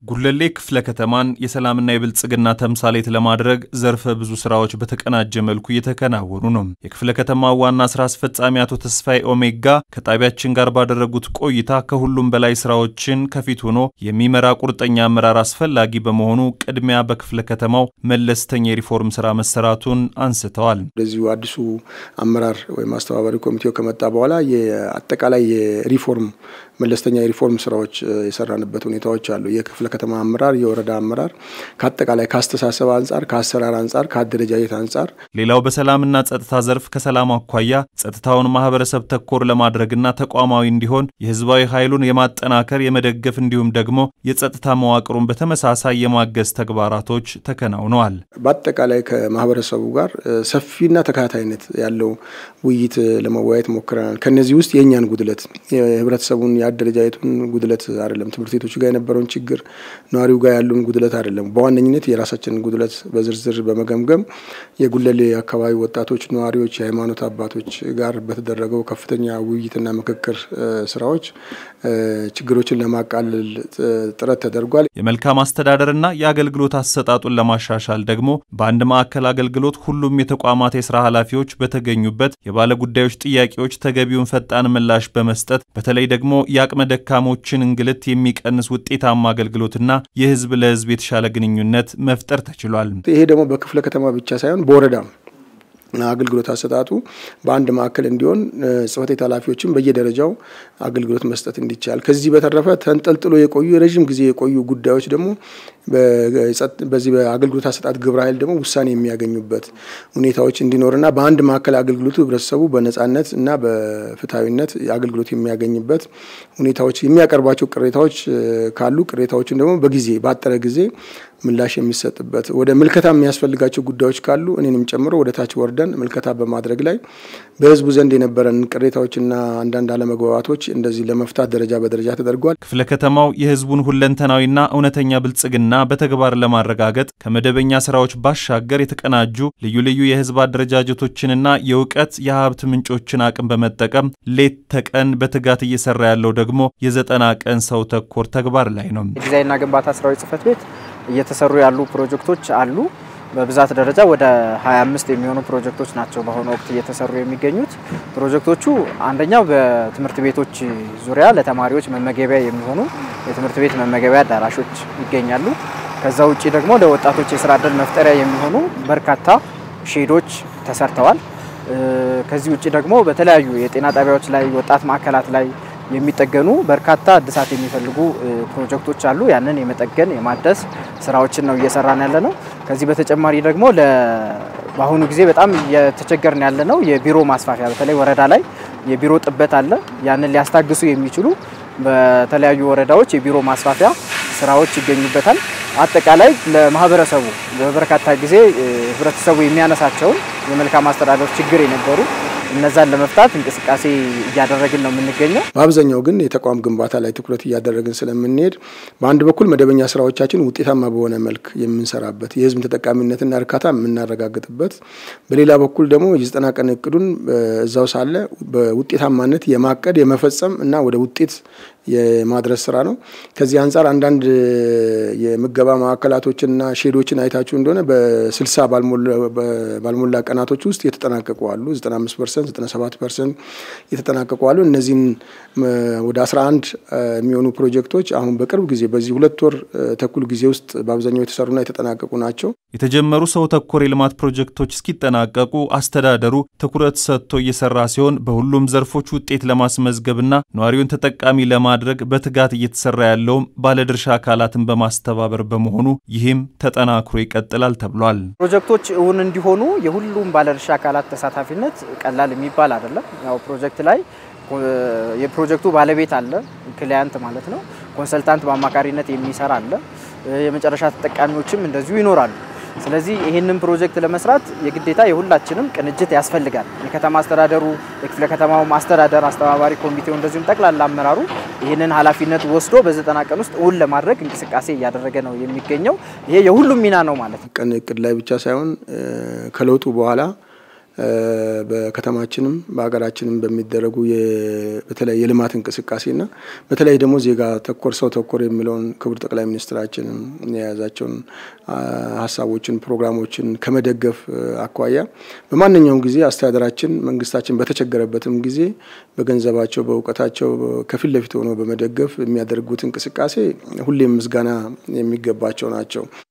ጉለሌ ክፍለ ከተማን የሰላምና የብልጽግና ተምሳሌት ለማድረግ ዘርፈ ብዙ ስራዎች በተቀናጀ መልኩ እየተከናወኑ ነው። የክፍለ ከተማው ዋና ስራ አስፈጻሚ አቶ ተስፋዬ ኦሜጋ ከጣቢያችን ጋር ባደረጉት ቆይታ ከሁሉም በላይ ስራዎችን ከፊት ሆኖ የሚመራ ቁርጠኛ አመራር አስፈላጊ በመሆኑ ቅድሚያ በክፍለ ከተማው መለስተኛ የሪፎርም ስራ መሰራቱን አንስተዋል። እንደዚሁ አዲሱ አመራር ወይም አስተባባሪ ኮሚቴው ከመጣ በኋላ የአጠቃላይ የሪፎርም መለስተኛ የሪፎርም ስራዎች የሰራንበት ሁኔታዎች አሉ። የክፍለ ከተማ አመራር፣ የወረዳ አመራር ከአጠቃላይ ከአስተሳሰብ አንጻር፣ ከአሰራር አንጻር፣ ከአደረጃጀት አንጻር ሌላው በሰላምና ጸጥታ ዘርፍ ከሰላም አኳያ ጸጥታውን ማህበረሰብ ተኮር ለማድረግና ተቋማዊ እንዲሆን የህዝባዊ ኃይሉን የማጠናከር የመደገፍ እንዲሁም ደግሞ የጸጥታ መዋቅሩን በተመሳሳይ የማገዝ ተግባራቶች ተከናውነዋል። በአጠቃላይ ከማህበረሰቡ ጋር ሰፊና ተከታታይነት ያለው ውይይት ለመወያየት ሞክረናል። ከነዚህ ውስጥ የእኛን ጉድለት የህብረተሰቡን የአደረጃጀቱን ጉድለት አይደለም፣ ትምህርት ቤቶች ጋር የነበረውን ችግር ነዋሪው ጋር ያሉን ጉድለት አይደለም። በዋነኝነት የራሳችንን ጉድለት በዝርዝር በመገምገም የጉለሌ አካባቢ ወጣቶች፣ ነዋሪዎች፣ የሃይማኖት አባቶች ጋር በተደረገው ከፍተኛ ውይይትና ምክክር ስራዎች ችግሮችን ለማቃለል ጥረት ተደርጓል። የመልካም አስተዳደርና የአገልግሎት አሰጣጡን ለማሻሻል ደግሞ በአንድ ማዕከል አገልግሎት ሁሉም የተቋማት የስራ ኃላፊዎች በተገኙበት የባለ ጉዳዮች ጥያቄዎች ተገቢውን ፈጣን ምላሽ በመስጠት በተለይ ደግሞ የአቅመ ደካሞችን እንግልት የሚቀንስ ውጤታማ አገልግሎትና የህዝብ ለህዝብ የተሻለ ግንኙነት መፍጠር ተችሏል። ይሄ ደግሞ በክፍለ ከተማ ብቻ ሳይሆን በወረዳም አገልግሎት አሰጣጡ በአንድ ማዕከል እንዲሆን ጽሕፈት ቤት ኃላፊዎችን በየደረጃው አገልግሎት መስጠት እንዲቻል፣ ከዚህ በተረፈ ተንጠልጥሎ የቆዩ የረዥም ጊዜ የቆዩ ጉዳዮች ደግሞ በዚህ በአገልግሎት አሰጣጥ ግብረ ኃይል ደግሞ ውሳኔ የሚያገኙበት ሁኔታዎች እንዲኖርና በአንድ ማዕከል አገልግሎቱ ህብረተሰቡ በነጻነት እና በፍትሐዊነት አገልግሎት የሚያገኝበት ሁኔታዎች የሚያቀርባቸው ቅሬታዎች ካሉ ቅሬታዎችን ደግሞ በጊዜ ባጠረ ጊዜ ምላሽ የሚሰጥበት ወደ ምልከታ የሚያስፈልጋቸው ጉዳዮች ካሉ እኔንም ጨምሮ ወደ ታች ወርደን ምልከታ በማድረግ ላይ በህዝቡ ዘንድ የነበረን ቅሬታዎችና አንዳንድ አለመግባባቶች እንደዚህ ለመፍታት ደረጃ በደረጃ ተደርጓል። ክፍለ ከተማው የህዝቡን ሁለንተናዊና እውነተኛ ብልጽግና በተግባር ለማረጋገጥ ከመደበኛ ስራዎች ባሻገር የተቀናጁ ልዩ ልዩ የህዝብ አደረጃጀቶችንና የእውቀት የሀብት ምንጮችን አቅም በመጠቀም ሌት ተቀን በትጋት እየሰራ ያለው ደግሞ የዘጠና ቀን ሰው ተኮር ተግባር ላይ ነው። ዲዛይንና ግንባታ ስራዎች ጽህፈት ቤት እየተሰሩ ያሉ ፕሮጀክቶች አሉ። በብዛት ደረጃ ወደ 25 የሚሆኑ ፕሮጀክቶች ናቸው በአሁኑ ወቅት እየተሰሩ የሚገኙት። ፕሮጀክቶቹ አንደኛው በትምህርት ቤቶች ዙሪያ ለተማሪዎች መመገቢያ የሚሆኑ የትምህርት ቤት መመገቢያ አዳራሾች ይገኛሉ። ከዛ ውጭ ደግሞ ለወጣቶች የስራ እድል መፍጠሪያ የሚሆኑ በርካታ ሼዶች ተሰርተዋል። ከዚህ ውጭ ደግሞ በተለያዩ የጤና ጣቢያዎች ላይ፣ ወጣት ማዕከላት ላይ የሚጠገኑ በርካታ እድሳት የሚፈልጉ ፕሮጀክቶች አሉ። ያንን የመጠገን የማደስ ስራዎችን ነው እየሰራን ያለ ነው። ከዚህ በተጨማሪ ደግሞ በአሁኑ ጊዜ በጣም እየተቸገርን ያለ ነው የቢሮ ማስፋፊያ፣ በተለይ ወረዳ ላይ የቢሮ ጥበት አለ። ያንን ሊያስታግሱ የሚችሉ በተለያዩ ወረዳዎች የቢሮ ማስፋፊያ ስራዎች ይገኙበታል። አጠቃላይ ለማህበረሰቡ በበርካታ ጊዜ ህብረተሰቡ የሚያነሳቸውን የመልካም አስተዳደር ችግር የነበሩ እነዛን ለመፍታት እንቅስቃሴ እያደረግን ነው የምንገኘው። በአብዛኛው ግን የተቋም ግንባታ ላይ ትኩረት እያደረግን ስለምንሄድ በአንድ በኩል መደበኛ ስራዎቻችን ውጤታማ በሆነ መልክ የምንሰራበት የህዝብ ተጠቃሚነትና እርካታ የምናረጋግጥበት፣ በሌላ በኩል ደግሞ የዘጠና ቀን እቅዱን እዛው ሳለ በውጤታማነት የማቀድ የመፈጸም እና ወደ ውጤት የማድረስ ስራ ነው። ከዚህ አንጻር አንዳንድ የምገባ ማዕከላቶችንና ሼዶችን አይታችሁ እንደሆነ በስልሳ ባልሞላ ቀናቶች ውስጥ የተጠናቀቁ አሉ። 95 ፐርሰንት 97 ፐርሰንት የተጠናቀቁ አሉ። እነዚህን ወደ 11 የሚሆኑ ፕሮጀክቶች አሁን በቅርብ ጊዜ በዚህ ሁለት ወር ተኩል ጊዜ ውስጥ በአብዛኛው የተሰሩና የተጠናቀቁ ናቸው። የተጀመሩ ሰው ተኮር የልማት ፕሮጀክቶች እስኪጠናቀቁ አስተዳደሩ ትኩረት ሰጥቶ እየሰራ ሲሆን በሁሉም ዘርፎች ውጤት ለማስመዝገብና ነዋሪውን ተጠቃሚ ለማድረግ በትጋት እየተሰራ ያለውም ባለድርሻ አካላትን በማስተባበር በመሆኑ ይህም ተጠናክሮ ይቀጥላል ተብሏል። ፕሮጀክቶች እውን እንዲሆኑ የሁሉም ባለድርሻ አካላት ተሳታፊነት ቀላል የሚባል አይደለም። ያው ፕሮጀክት ላይ የፕሮጀክቱ ባለቤት አለ፣ ክሊያንት ማለት ነው። ኮንሰልታንት በአማካሪነት የሚሰራ አለ። የመጨረሻ ተጠቃሚዎችም እንደዚሁ ይኖራሉ። ስለዚህ ይህንን ፕሮጀክት ለመስራት የግዴታ የሁላችንም ቅንጅት ያስፈልጋል። የከተማ አስተዳደሩ፣ የክፍለ ከተማው አስተዳደር፣ አስተባባሪ ኮሚቴው እንደዚሁም ጠቅላላ አመራሩ ይህንን ኃላፊነት ወስዶ በዘጠና ቀን ውስጥ እውን ለማድረግ እንቅስቃሴ እያደረገ ነው የሚገኘው። ይሄ የሁሉም ሚና ነው ማለት ነው። ቀን እቅድ ላይ ብቻ ሳይሆን ከለውጡ በኋላ በከተማችንም በሀገራችንም በሚደረጉ በተለይ የልማት እንቅስቃሴና በተለይ ደግሞ ዜጋ ተኮር ሰው ተኮር የሚለውን ክቡር ጠቅላይ ሚኒስትራችን የያዛቸውን ሀሳቦችን ፕሮግራሞችን ከመደገፍ አኳያ በማንኛውም ጊዜ አስተዳደራችን መንግስታችን በተቸገረበትም ጊዜ በገንዘባቸው በእውቀታቸው ከፊት ለፊት ሆኖ በመደገፍ የሚያደርጉት እንቅስቃሴ ሁሌም ምስጋና የሚገባቸው ናቸው።